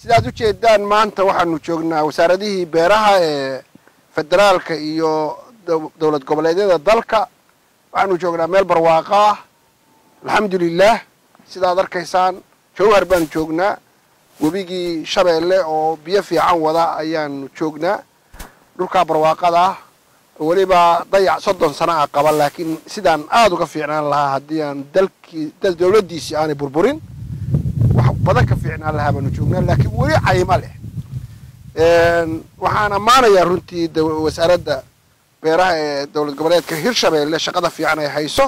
sidaad ujeedaan maanta waxaanu joognaa wasaaradihii beeraha ee federaalka iyo dowlad goboleedyada dalka waxaanu joognaa meel barwaaqo ah alxamdu lilah sidaad arkaysaan jawhar baanu joognaa webigii shabeelle oo biyo fiican wada ayaanu joognaa dhulkaa barwaaqada ah weliba dayac soddon sana a qaba laakiin sidaan aada uga fiicnaan lahaa haddii aan dalkii dowladdiisii aanay burburin wax badan ka fiicnaan lahaa baanu joognaa laakiin weli cayma leh waxaan ammaanayaa runtii wasaaradda beeraha ee dowlad goboleedka hirshabeelle shaqada fiican ay hayso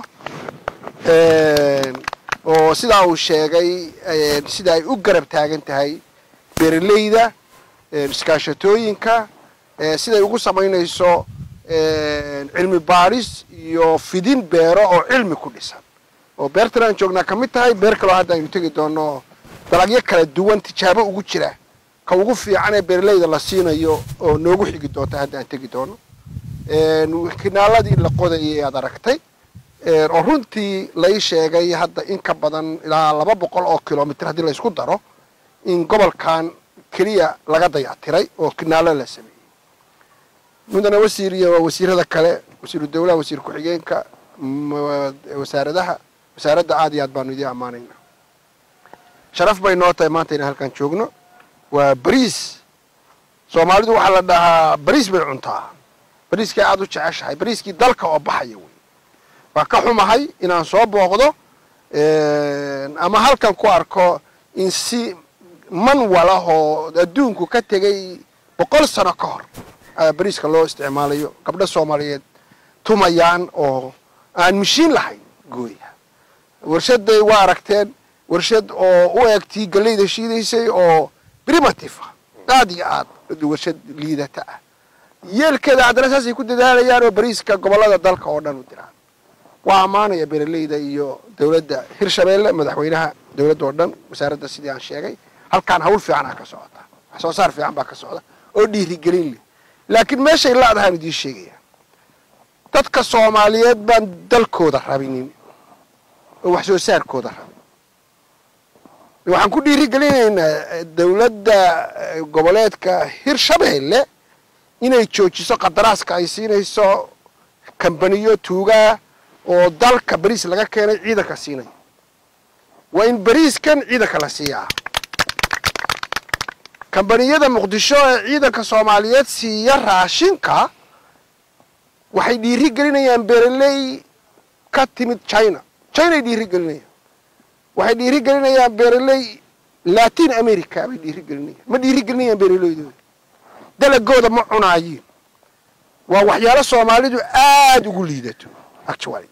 oo sidaa uu sheegay sida ay u garab taagan tahay beeraleyda iskaashatooyinka siday ugu samaynayso cilmi baadhis iyo fidin beero oo cilmi ku dhisan oo beertan aan joognaa ka mid tahay beer kaloo hadda aynu tegi doono dalagyo kala duwan tijaabo ugu jira ka ugu fiican ee beeraleyda la siinayo oo noogu xigi doonta hadda aan tegi doono kinaaladii la qodayay aad aragtay oo runtii lai sheegay hadda in ka badan ilaa laba boqol oo kilomitr haddii la isku daro in gobolkan keliya laga dayactiray oo kinaalo la sameeyey mudane wasiir iyo wasiirada kale wasiiru dawlaha wasiir ku-xigeenka wasaaradaha wasaaradda aad iyo aad baanu idiin ammaanayna sharaf bay noo tahay maanta inaan halkan joogno waa bariis soomaalidu waxaa la dhahaa bariis bay cuntaa bariiskay aada u jeceshahay bariiskii dalka oo baxaya wey waa ka xumahay inaan soo booqdo ama halkan ku arko in si man walahoo adduunku ka tegay boqol sano ka hor bariiska loo isticmaalayo gabdho soomaaliyeed tumayaan oo aan mashiin lahayn gooya warshaday waa aragteen warshad oo u eegtii gallayda shiidaysay oo primitive ah aada iyo aad warshad liidata ah yeelkeeda haddana saasay ku dadaalayaan oo bariiska gobollada dalka oo dhan u diraan waa ammaanaya beeraleyda iyo dowladda hirshabeelle madaxweynaha dowladda oo dhan wasaaradda sidii aan sheegay halkaan hawl fiicanaa ka socota wax soo saar fiican baa ka socda oo dhiirigelin leh laakiin meeshay la-dahaan idiin sheegaya dadka soomaaliyeed baan dalkooda rabinin oo wax soo saarkooda rabin waxaan ku dhiirigelinaynaa dowladda goboleedka hirshabeelle inay joojiso qadaraaska ay siinayso kambaniyo tuugaa oo dalka bariis laga keenay ciidanka siinaya waa in bariiskan ciidanka la siiyaa kambaniyada muqdisho ee ciidanka soomaaliyeed siiya raashinka waxay dhiiri gelinayaan beeraley ka timid china chinay dhiiri gelinayaan waxay dhiiri gelinayaan beeraley latin america bay dhiiri gelinayaan ma dhiiri gelinayaan beeraleydooda dalagooda ma cunaayiin waa waxyaalo soomaalidu aada ugu liidato actually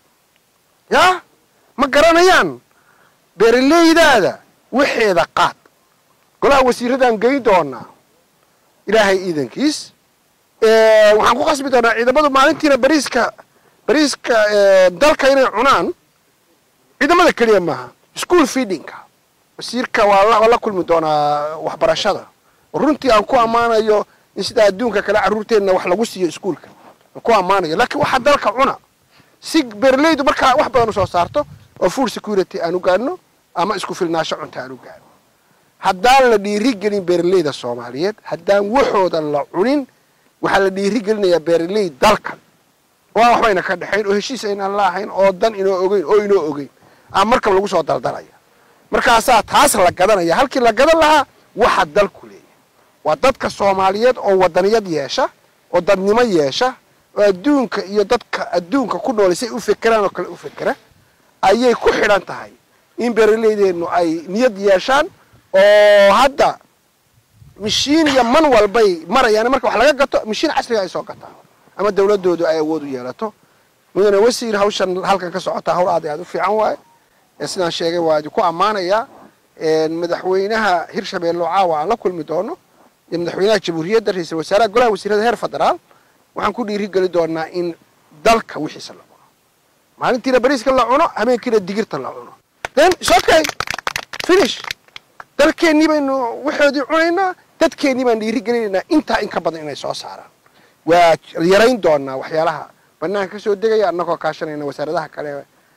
ya ma garanayaan beeraleydaada waxeeda qaad golaha wasiiradaan geyn doonaa ilaahay iidankiis waxaan ku qasbi doonaa ciidamadu maalintiina bariiska bariiska dalka inay cunaan ciidamada keliya maaha school feedingka wasiirka waa la kulmi doonaa waxbarashada oo runtii aan ku ammaanayo in sida adduunka kale carruurteenna wax lagu siiyo iskuolka aan ku ammaanayo laakiin waxaa dalka cuna si beeraleydu markaa wax badan usoo saarto oo food security aan u gaadhno ama isku filnaasho cunta aan u gaadhno haddaan la dhiiri gelin beeraleyda soomaaliyeed haddaan waxooda la cunin waxaa la dhiiri gelinayaa beeraley dalkan oo aan waxbayna ka dhexayn oo heshiis aynaan la ahayn oo dan inoo ogeyn oo inoo ogeyn ama markab lagu soo daldalaya markaasaa taas la gadanaya halkii la gadan lahaa waxa dalku leeyahay waa dadka soomaaliyeed oo wadaniyad yeesha oo dadnimo yeesha oo adduunka iyo dadka adduunka ku noolay say u fekeraan oo kale u fekera ayay ku xidhan tahay in beeraleydeennu ay niyad yeeshaan oo hadda mashiin iyo man walbay marayaan marka wax laga gato mashiin casriga ay soo gataan ama dawladoodu ay awood u yeelato mudane wasiir hawshan halkan ka socota hawl aad aad u fiican waaye sidaan sheegay waa idinku ammaanayaa madaxweynaha hirshabeelle oo caawa aan la kulmi doono iyo madaxweynaha jamhuuriyadda ra-iisul wasaaraha golaha wasiirada heer federaal waxaan ku dhiiri geli doonaa in dalka wixiisa la cuno maalintiina bariiska la cuno habeenkiina digirta la cuno then is okay finish dalkeennii baynu waxoodii cunaynaa dadkeennii baan dhiiri gelinaynaa intaa in ka badan inay soo saaraan waa yarayn doonaa waxyaalaha banaanka ka soo degaya annagoo kaashanayna wasaaradaha kale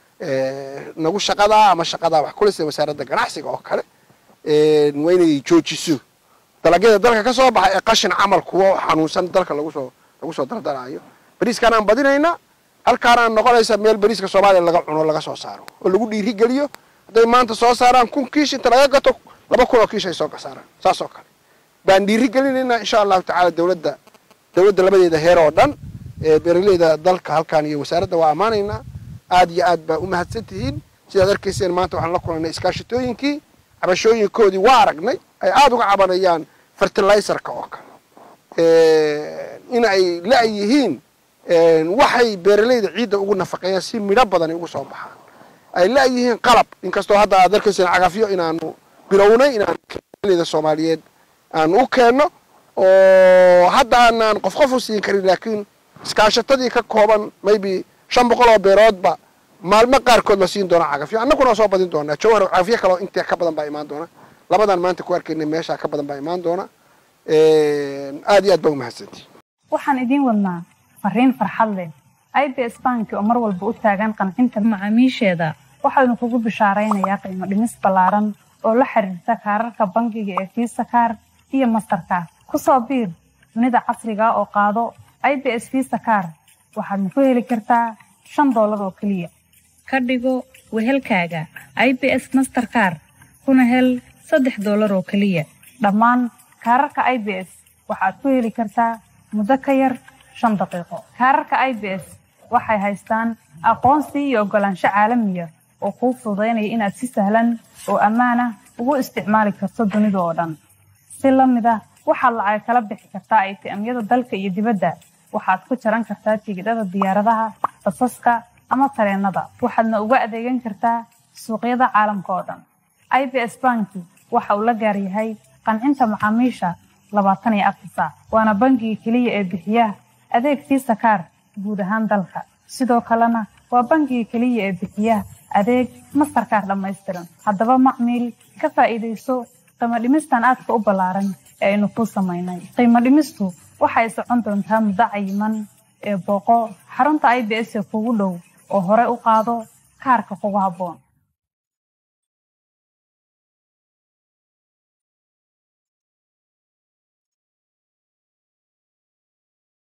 nagu shaqadaa ama shaqadaa wax kule sida wasaaradda ganacsiga oo kale waa inay joojiso dalagyada dalka ka soo baxa ee qashin camal kuwo xanuunsan dalka lagusoo lagu soo daldalaayo bariiskanaan badinaynaa halkaanaan noqonaysa meel bariiska soomaaliya laga cuno laga soo saaro oo lagu dhiiri geliyo hadday maanta soo saaraan kun kiish inta laga gato laba kun oo kiish ay soo saaraan saas oo kale baan dhiiri gelinaynaa insha allahu tacaala dowladda dowladda labadeeda heer oo dhan ee beeraleyda dalka halkaan iyo wasaaradda waa ammaanaynaa aad iyo aad baa u mahadsan tihiin sidaad arkayseen maanta waxaan la kulannay iskaashitooyinkii cabashooyinkoodii waa aragnay ay aada uga cabanayaan fertilizerka oo kale in ay la-yihiin waxay beeraleyda ciidda ugu nafaqeeyaan si midho badani ugu soo baxaan ay la-yihiin qalab inkastoo hadda aad arkayseen cagafyo inaanu bilownay inaan beeraleyda soomaaliyeed aan u keenno oo hadda aanaan qof qof u siin karin laakiin iskaashatadii ka kooban maybe shan boqol oo beeroodba maalmo qaarkood la siin doona cagafyo annaguna soo badin doonaa jawhar cagafyo kaleo intaa ka badan baa imaan doona labadan maanta ku arkaynay meeshaa ka badan baa imaan doona aad iyo aad baa umahadsantii waxaan idiin wadnaa fariin farxad leh i b s banki oo mar walba u taagan qancinta macaamiisheeda waxaynu kugu bishaaraynayaa qiimo dhimis ballaaran oo la xiriirta kaararka bangiga ee fiisa kaar iyo mastarkaar ku soo biir dunida casriga oo qaado i b s fiisa kaar waxaadna ku heli kartaa shan doolar oo keliya ka dhigo wehelkaaga i b s masterkaar kuna hel saddex doolar oo keliya dhammaan kaararka i b s waxaad ku heli kartaa muddo ka yar shan daqiiqo kaararka i b s waxay haystaan aqoonsi iyo oggolaansho caalamiya oo kuu fududaynaya inaad si sahlan oo ammaan ah ugu isticmaali karto dunida oo dhan si la mid ah waxaad lacag kala bixi kartaa aytiamyada dalka iyo dibadda waxaad ku jaran kartaa tigidhada diyaaradaha basaska ama tareennada waxaadna uga adeegan kartaa suuqyada caalamka oo dhan i b s banki waxa uu la gaar yahay qancinta macaamiisha labaatan iyo afar saac waana bangiga keliya ee bixiya adeeg fiisa kaar guud ahaan dalka sidoo kalena waa bangiga keliya ee bixiya adeeg mastarkaar dhammaystiran haddaba macmiil ka faa'iidayso qiimo dhimistan aadka u ballaaran ee aynu kuu samaynay qiimo dhimistu waxay socon doontaa muddo cayiman ee booqo xarunta i b s ee kugu dhow oo hore u qaado kaarka kugu habboon